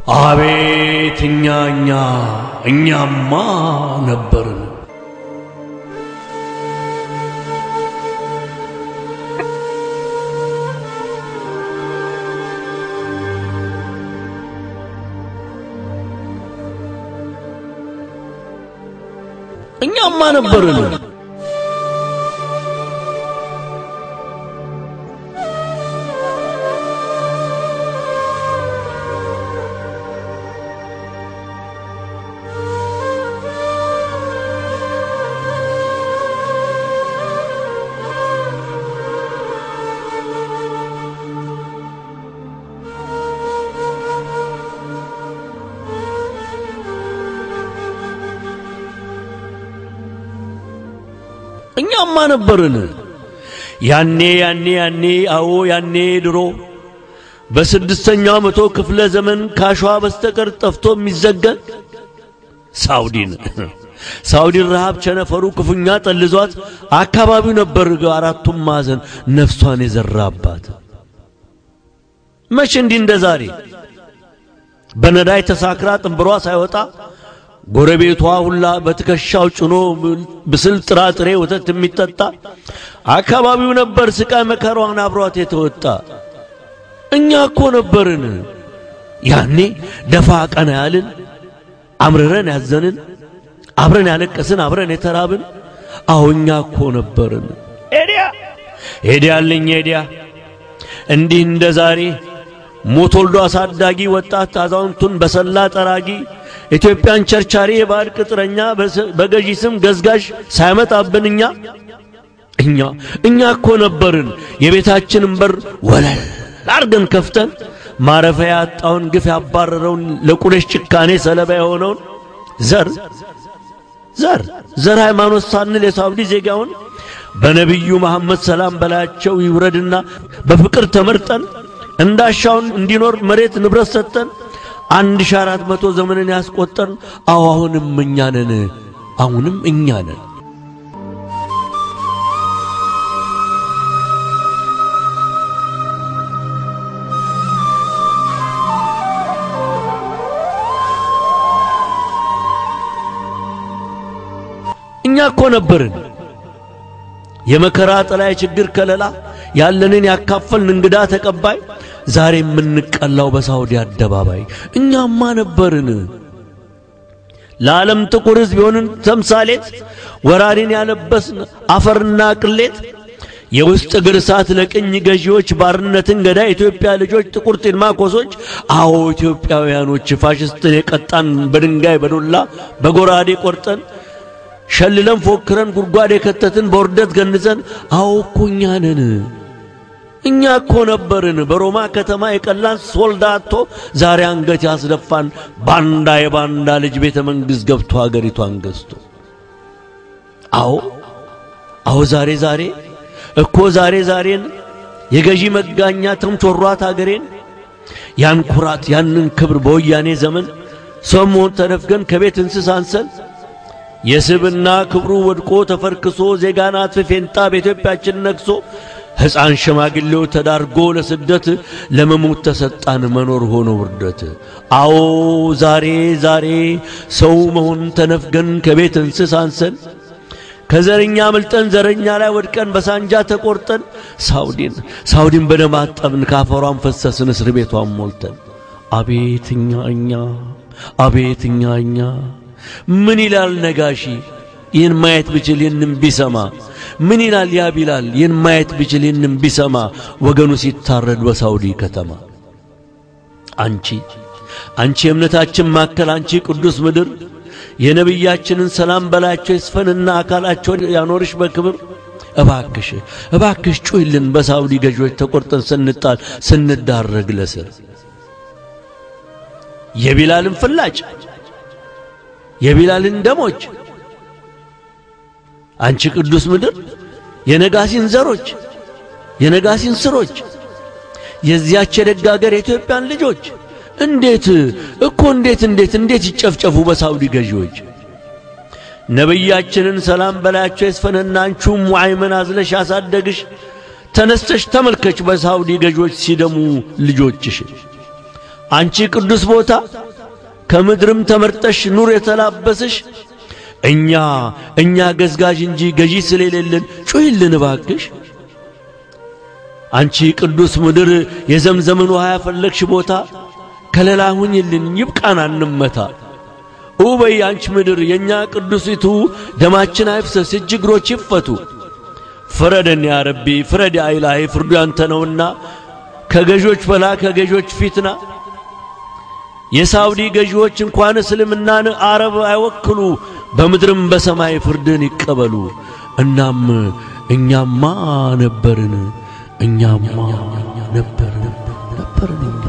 አቤት እኛ እኛ እኛማ ነበርን። እኛማ ነበርን። እኛማ ነበርን። ያኔ ያኔ ያኔ አዎ ያኔ ድሮ በስድስተኛው መቶ ክፍለ ዘመን ካሸዋ በስተቀር ጠፍቶ የሚዘገን ሳውዲን ሳውዲን ረሃብ ቸነፈሩ ክፉኛ ጠልዟት አካባቢው ነበር አራቱም ማዕዘን ነፍሷን የዘራባት። መቼ እንዲህ እንደ ዛሬ በነዳይ ተሳክራ ጥንብሯ ሳይወጣ ጎረቤቷ ሁላ በትከሻው ጭኖ ብስል ጥራጥሬ ወተት የሚጠጣ አካባቢው ነበር ስቃይ መከሯን አብሯት የተወጣ። እኛ እኮ ነበርን ያኔ ደፋ ቀና ያልን አምርረን ያዘንን አብረን ያለቀስን አብረን የተራብን። አዎ እኛ እኮ ነበርን። ኤዲያ ኤዲያ አለኝ ኤዲያ እንዲህ እንደ ዛሬ ሞት ወልዶ አሳዳጊ ወጣት አዛውንቱን በሰላ ጠራጊ ኢትዮጵያን ቸርቻሪ የባዕድ ቅጥረኛ በገዢ ስም ገዝጋዥ ሳያመጣብን እኛ እኛ እኛ እኮ ነበርን የቤታችንን በር ወለል አርገን ከፍተን ማረፊያ ያጣውን ግፍ ያባረረውን ለቁረሽ ጭካኔ ሰለባ የሆነውን ዘር ዘር ዘር ሃይማኖት ሳንል የሳውዲ ዜጋውን በነቢዩ መሐመድ ሰላም በላያቸው ይውረድና በፍቅር ተመርጠን እንዳሻውን እንዲኖር መሬት ንብረት ሰጠን አንድ ሺህ አራት መቶ ዘመንን ያስቆጠርን። አዎ አሁንም እኛ ነን፣ አሁንም እኛ ነን። እኛ እኮ ነበርን የመከራ ጥላ የችግር ከለላ ያለንን ያካፈልን እንግዳ ተቀባይ ዛሬ የምንቀላው በሳውዲ አደባባይ እኛማ ነበርን። ለዓለም ጥቁር ሕዝብ የሆንን ተምሳሌት ወራሪን ያለበስን አፈርና ቅሌት የውስጥ እግር እሳት ለቅኝ ገዢዎች ባርነትን ገዳይ ኢትዮጵያ ልጆች ጥቁር ጢልማኮሶች አዎ ኢትዮጵያውያኖች ፋሽስትን የቀጣን በድንጋይ በዱላ በጎራዴ ቆርጠን ሸልለን ፎክረን ጉድጓድ የከተትን በውርደት ገንዘን አዎ እኮ እኛ ነን። እኛ እኮ ነበርን በሮማ ከተማ የቀላን ሶልዳቶ ዛሬ አንገት ያስደፋን ባንዳ የባንዳ ልጅ ቤተ መንግሥት ገብቶ አገሪቷን ገዝቶ። አዎ አዎ ዛሬ ዛሬ እኮ ዛሬ ዛሬን የገዢ መጋኛ ተምቾሯት አገሬን ያን ኩራት ያንን ክብር በወያኔ ዘመን ሰው መሆን ተነፍገን ከቤት እንስሳ አንሰን የስብና ክብሩ ወድቆ ተፈርክሶ ዜጋን አጥፊ ፌንጣ በኢትዮጵያችን ነግሶ ሕፃን ሽማግሌው ተዳርጎ ለስደት ለመሞት ተሰጣን መኖር ሆኖ ውርደት። አዎ ዛሬ ዛሬ ሰው መሆን ተነፍገን ከቤት እንስሳ አንሰን ከዘረኛ ምልጠን ዘረኛ ላይ ወድቀን በሳንጃ ተቆርጠን ሳውዲን ሳውዲን በደም አጠብን ካፈሯን ፈሰስን እስር ቤቷን ሞልተን። አቤት እኛ እኛ አቤት እኛ እኛ ምን ይላል ነጋሺ ይህን ማየት ብችል ይህንም ቢሰማ ምን ይላል ያ ቢላል ይህን ማየት ብችል ይህንም ቢሰማ ወገኑ ሲታረድ በሳውዲ ከተማ አንቺ አንቺ የእምነታችን ማከል አንቺ ቅዱስ ምድር የነቢያችንን ሰላም በላቸው ይስፈንና አካላቸውን ያኖርሽ በክብር እባክሽ እባክሽ ጩይልን በሳውዲ ገዢዎች ተቆርጠን ስንጣል ስንዳረግ ለስር የቢላልን ፍላጭ የቢላልን ደሞች አንቺ ቅዱስ ምድር የነጋሲን ዘሮች የነጋሲን ስሮች የዚያች የደግ አገር የኢትዮጵያን ልጆች እንዴት እኮ እንዴት እንዴት እንዴት ይጨፍጨፉ በሳውዲ ገዢዎች። ነቢያችንን ሰላም በላያቸው ይስፈንና አንቺም ሙዓይምን አዝለሽ ያሳደግሽ ተነስተሽ ተመልከች በሳውዲ ገዢዎች ሲደሙ ልጆችሽ። አንቺ ቅዱስ ቦታ ከምድርም ተመርጠሽ ኑር የተላበስሽ እኛ እኛ ገዝጋዥ እንጂ ገዢ ስለሌለን ጩይልን እባክሽ። አንቺ ቅዱስ ምድር የዘምዘምን ውሃ ያፈለግሽ ቦታ ከለላ ሁኝልን ይብቃን አንመታ። ውበይ አንቺ ምድር የእኛ ቅዱሲቱ ደማችን አይፍሰስ እጅ እግሮች ይፈቱ። ፍረደን ያ ረቢ ፍረድ ያ ኢላሂ ፍርዱ ያንተ ነውና ከገዦች በላ ከገዦች ፊትና የሳውዲ ገዢዎች እንኳን እስልምናን አረብ አይወክሉ በምድርም በሰማይ ፍርድን ይቀበሉ። እናም እኛማ ነበርን እኛማ ነበርን ነበርን